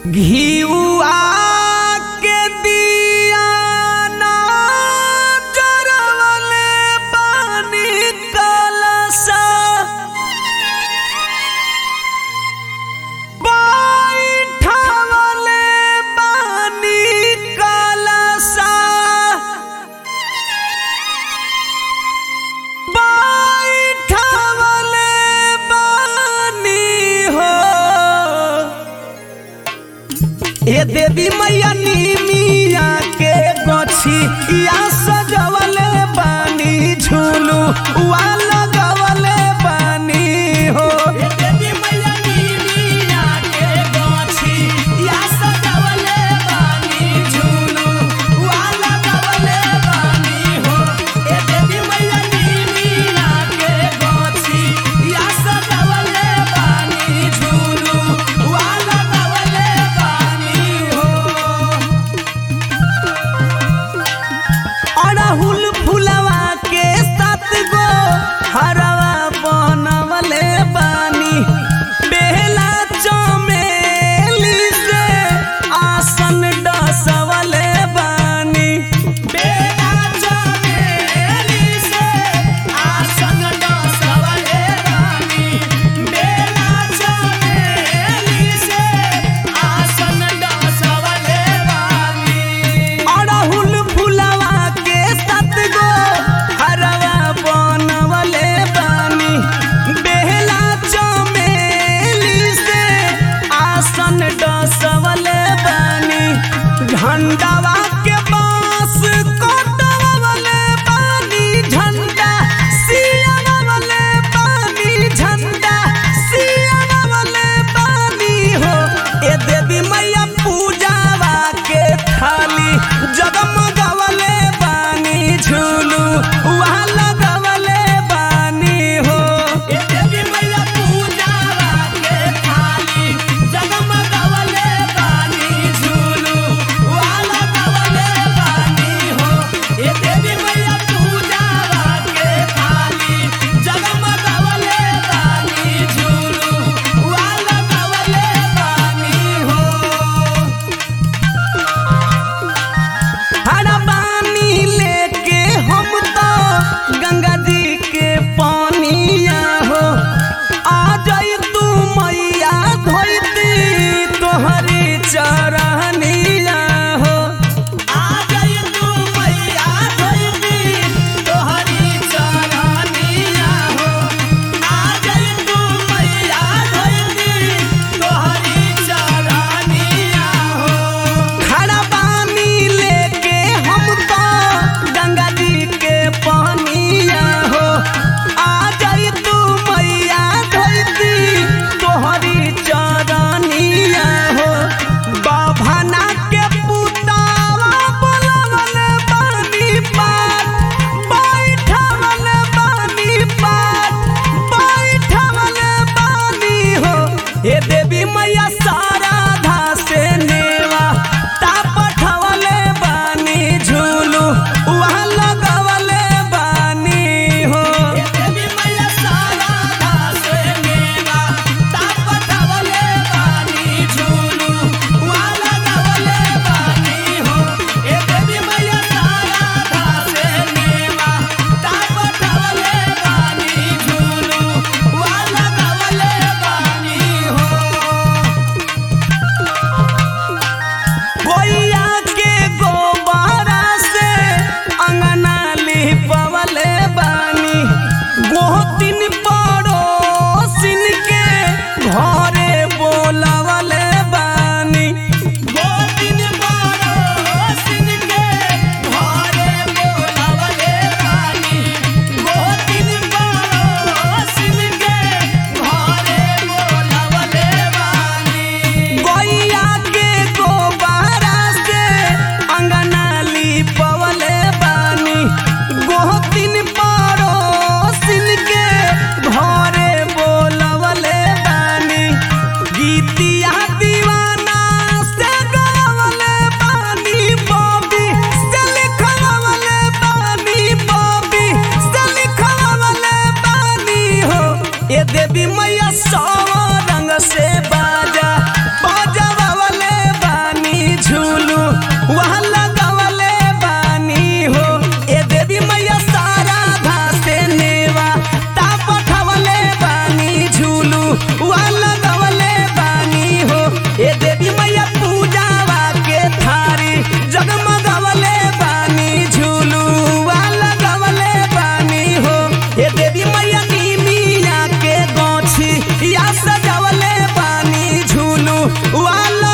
घिउआ के दिया ना जरवले पानी कलसा बैठवले पानी कलसा बैठवले पानी हो ए देवी मैया नीमिया के गछी या सजवले बानी झूलू वा लगवले बानी हो ए देवी मैया नीमिया के गछी या सजवले बानी झूलू वा लगवले बानी हो ए देवी मैया नीमिया के गछी या सजवले बानी झूलू वा लगवले बानी हो अड़हुल फुलवा के सात गो हरवा बनवले बानी बेला चमेली से आसन डसवले बानी बेला चमेली से आसन डसवले बानी बेला चमेली से आसन डसवले बानी अड़हुल फुलवा के सात गो हरवा बनवले बानी बेहला चमेली से आसन डसवले बानी झंडावा के बांस कटवले बानी झंडा सियावले बानी झंडा सियावले बानी हो ए देवी मैया पूजावा के थाली जगमगवले बानी झूलू वहाँ लगवले बानी हो ए देवी मैया पूजावा के थाली जगमगवले बानी झूलू वहाँ लगवले बानी हो ए देवी मैया पूजावा के थाली जगमगवले बानी झूलू वहाँ लगवले बानी हो हरा पानी लेके हम तो गंगा जी के पानिया हो आ जाई तू मैया धोती तोहरी चरनिया हो आ जाई तू मैया धोती तोहरी चरनिया हो आ जाई तू मैया धोती तोहरी चरनिया हो खड़ा पानी लेके हम तो गंगा जी के पानिया हो आ जाई तू मैया धोती तोहरी चरनिया हो बाभना के पुतावा बोलवले बानी पार बैठवले बानी पार बैठवले बानी हो हे देवी मैया साराधा से नेवा ता पठवले बानी झूलू वहाँ लगवले बानी हो हे देवी मैया साराधा से नेवा ता पठवले बानी झूलू वहाँ लगवले बानी हो हे देवी मैया साराधा से नेवा ता पठवले बानी झूलू वहाँ लगवले बानी हो वाला